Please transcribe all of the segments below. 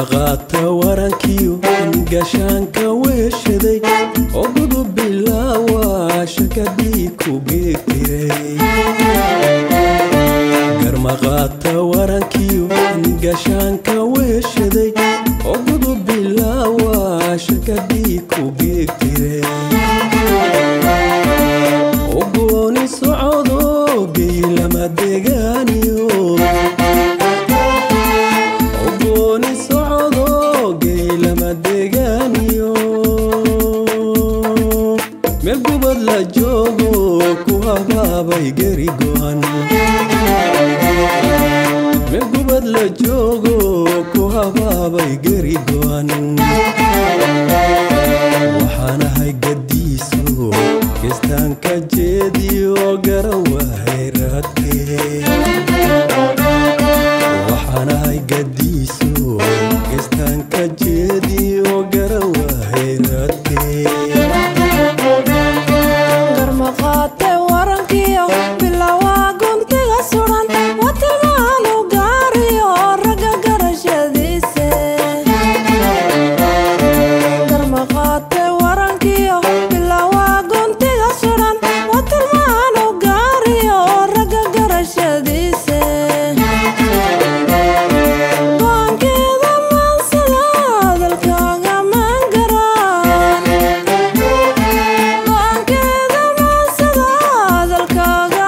garmaqaata warankiyo gashaanka weeshaday oo gudub bilaawa shakadii ku geegtiray garmaqaata warankiyo gashaanka weeshaday oo gudub bilaawa shakadii ku geegtiray ogooni socodo geylama degaaniyo ogooni socodo geylama degaaniyo meel gubad la joogo ku habaabay geri go'an meel gubad la joogo ku habaabay geri go'an waxaanahay gadiiso kistaanka jeediyo garawahay raadkee waxaanahay gadiiso kistaanka jeediyo garawahay raadkee garmaqaate warankiyo bilowaa guntiga suran watilmaanu gaariyo ragga garashadiise garmaqaate warankiyo bilowaa guntiga suran watilmaanu gaariyo ragga garashadiise go'aankeeda maansada hadalkaaga maangaraan go'aankeeda maansada hadalkaaga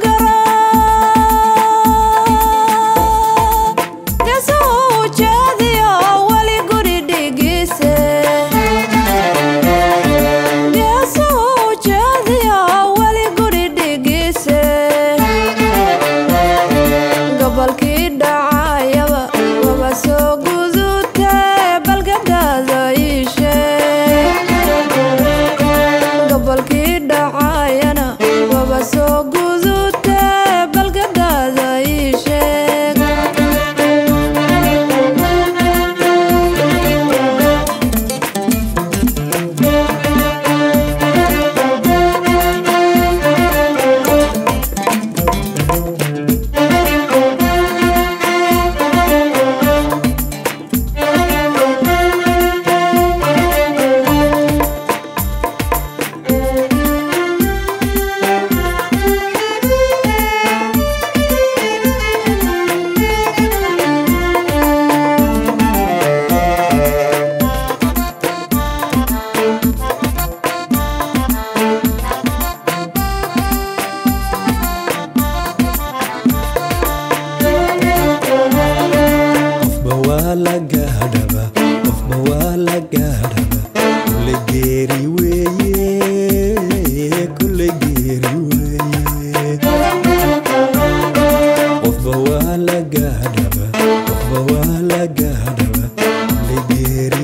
maangaraan geesuu ujeediyo weli guri dhigiise geesuu ujeediyo weli guri dhigiise gobolkii dhacayaba waba soo gudutee balgadaada iishe gobolkii dhacayana waba soo gudutee balgadaada iisheeg qofba waa la gaadhaba qofba waa la gaadhaba kulle geeri weeye kulle geeri weeye qofba waa la gaadhaba qofba waa la gaadhaba kulle geeri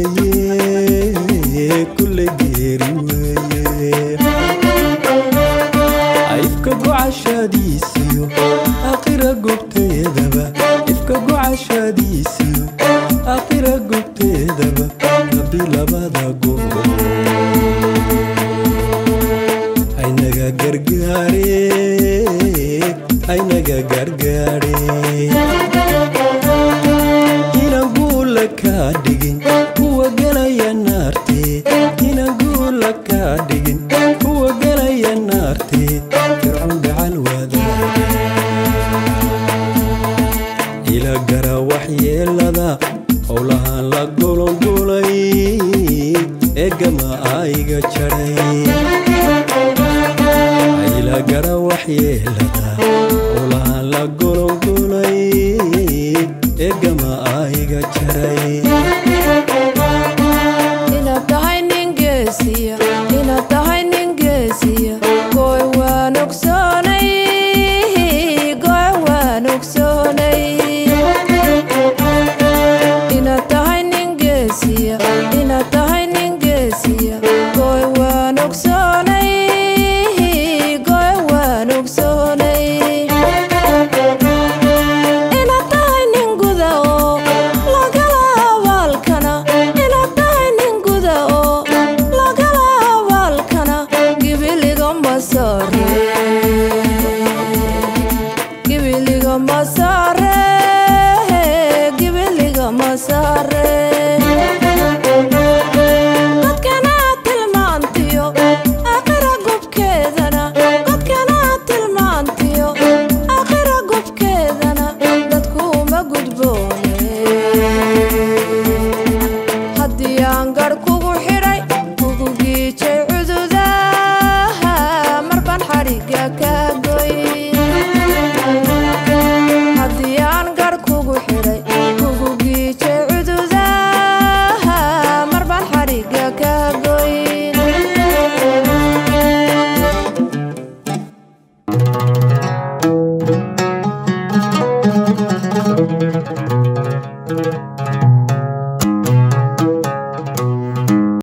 weeye kulle geeri weeye ifka gocashadiisiyo aqira gobteedaba ifka gocashadiisiyo aqira gobteedaba rabbi labada gob aynaga gargaare aynaga gargaare inaan guula kaa dhigin kuwa galaya naartee inaan guula kaa dhigin kuwa galaya naartee fircoon gacal wadaage ila gara waxyeelada howlahaan la golongolay eegama ayga jadhay ila gara waxyeelada howlahaan la golongolay eegama ayga jaray